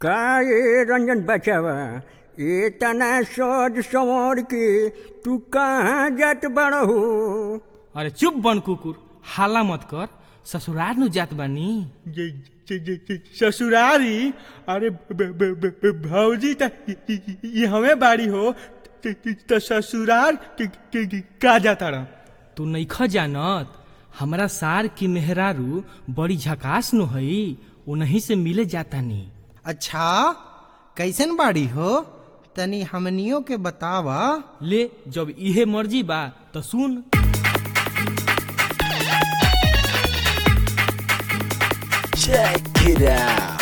का ये रंजन बचावा ये तना सोच संवर के तू कहाँ जात बड़हू अरे चुप बन कुकुर हाला मत कर ससुराल नु जात बानी जे जे जे जे ससुरारी अरे ब- ब- ब- ब- भौजी त ये हमें बाड़ी हो त- त त ससुराल के के- के- का जाता रहा तू नईख जानत हमरा सार की मेहरारू बड़ी झकास नु हई उन्हीं से मिले जातानी अच्छा कैसन बाड़ी हो तनी हमनियों के बतावा ले जब इहे मर्जी बा तो सुन Check it out.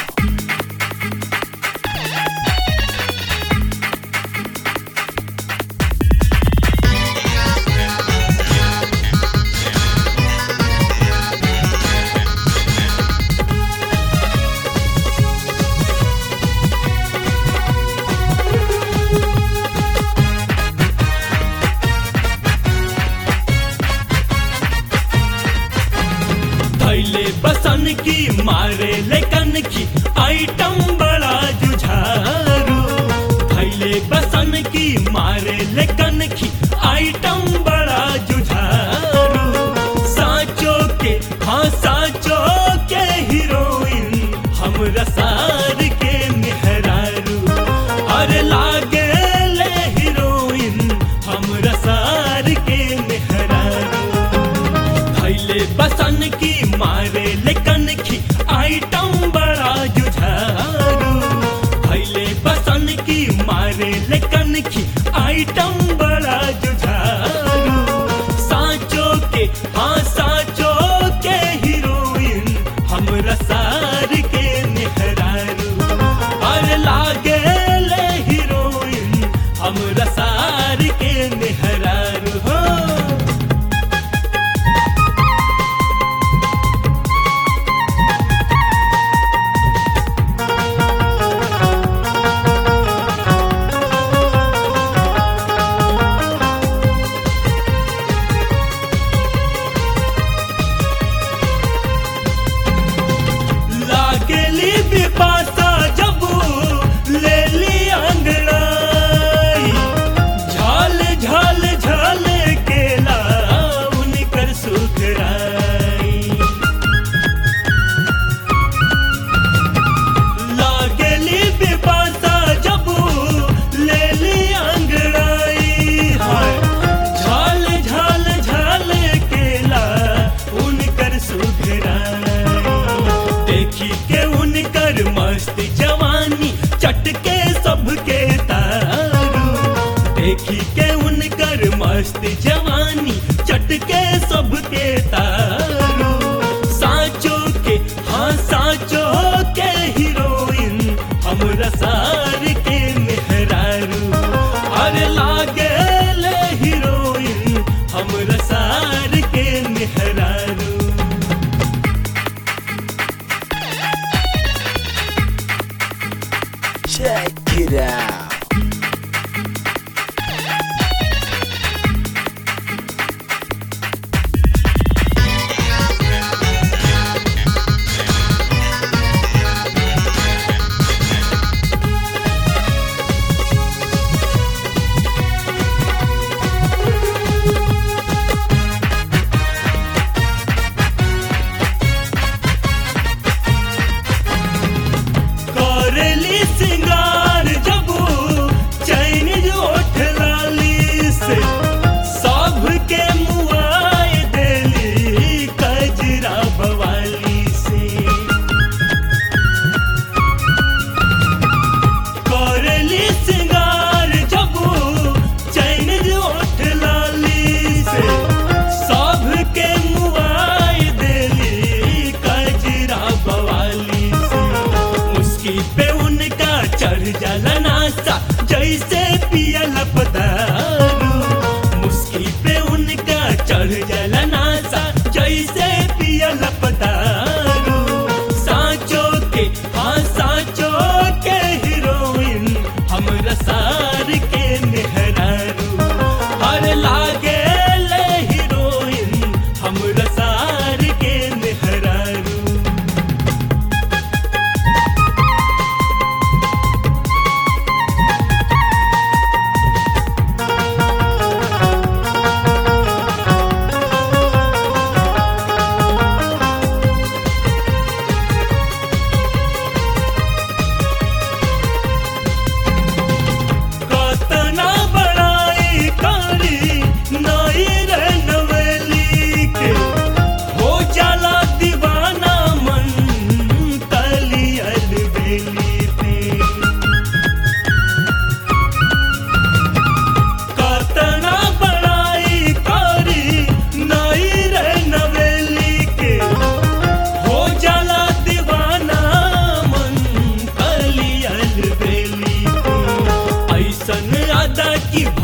थैले बसन की मारे लेकन की आइटम बड़ा जुझारू थैले बसन की मारे लेकन की आइटम बड़ा जुझारू साचो के हाँ साचो के हीरोइन हम रसार के मेहरारू अरे लागे ले हीरोइन हम रसार के मेहरारू थैले बसन की मारे लेकन की आइटम बड़ा जुझारू थैले बसन की मारे लेकन की आइटम बड़ा जुझारू साचो के हाँ साचो के हीरोइन हम रसार के मेहरारू अरे लागे ले हीरोइन हम रसार के मेहरारू हो लागेली बिपासा जब ले ली अंगड़ाई झाल झाल झाल केला उनकर सुखराई लागेली बिपासा जब ले ली अंगड़ाई हाय झाल झाल झाल केला उनकर सुखराई देखी के उनकर मस्त जवानी चटके सबके तारू देखी के उनकर मस्त जवानी चटके सबके तारू साचो के हाँ साचो के हीरोइन हम रसार के मेहरारू अरे लागे ले हीरोइन हम रसार के मेहरारू Check it out. करेली सिंगार जब चैन ओठ लाली से सब के मुआए देली कजरा बवाली से करेली सिंगार जब चैन ओठ लाली से सब के मुआए देली कजरा बवाली से मुस्की पे उनका चढ़ जाला नासा जैसे पियल पदारू मुस्की पे उनका चढ़ जाला नासा जैसे पियल पदारू साचो के हाँ साचो के हीरोइन हम रसार के मेहरारू हर लागे ले हीरोइन हम रसार के मेहरारू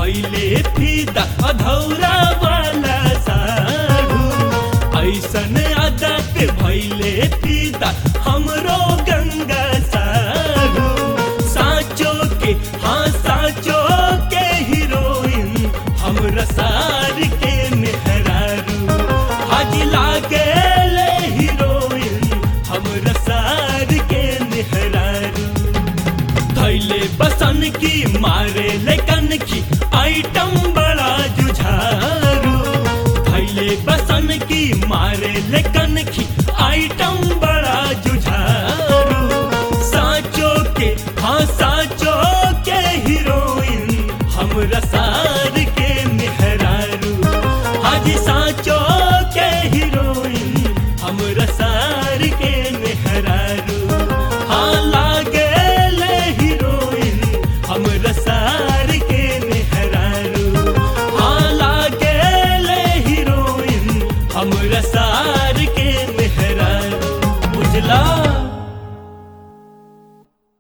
भैले फीता अधौरा वाला साढ़ू ऐसन आदत भैले फीता हमरो गंगा साढ़ू साचो के हाँ साचो के हीरोइन हमरा सार के मेहरारू हाजी लागे ले हीरोइन हमरा सार के मेहरारू थैले बसन की मारे लेकन की आइटम बड़ा जुझारू थैले बसन की मारे लेकन की आइटम बड़ा जुझारू साचो के हाँ